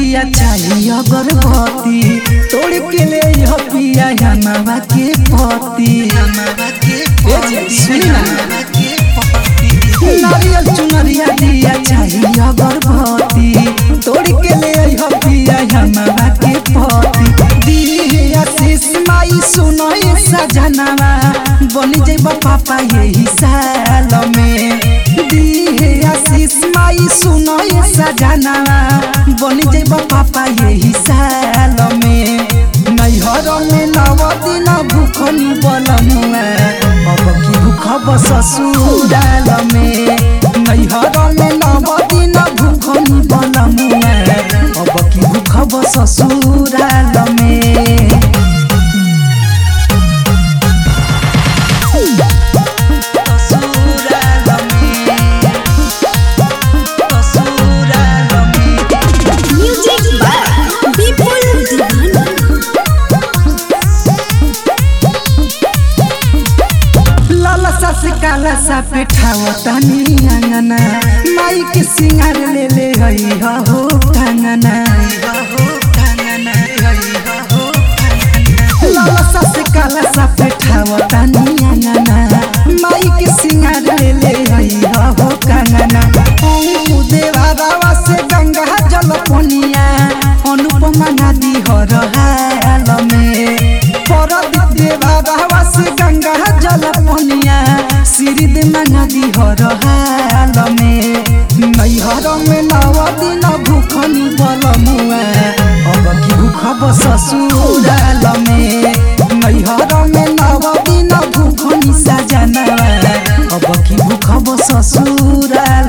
दिया चाहिए अगरबत्ती तोड़ के ले यह पिया हमारा के पति ए जी, सुनी ना नारियल चुनरिया दिया चाहिए अगरबत्ती तोड़ के ले यह पिया हमारा के पति दिया आशीष माई सुनो ये सजनवा बन जेब पापा यही साल में दिहे आशीष माई सुनो ये सजनवा बन जेब पापा यही साल में नैहर में नव दिन भूखनी बलमुआ अब की भूख बस ससुराल में नैहर में नव दिन भूखनी बलमुआ अब की भूख बस ससुराल में Music by Vipul Divana. लाला सा से काला सा पेठावा तानी अंगना माई के सिंगार ले ले हई हो कंगना लाला सा से काला सा पेठावा तानी अंगना माई के सिंगार ले ले हई हो कंगना ओ देवा रावा से गंगा जल पनिया अनुपमा नदी हर हाल में परदीप देवा रावा से गंगा जल पनिया सिरिद नदी हर हाल में नैहर में नव दिन भूखनी बल मुआ अब की भूख बस ससुराल में नैहर में नव दिन भूखनी सजना अब की भूख बस ससुराल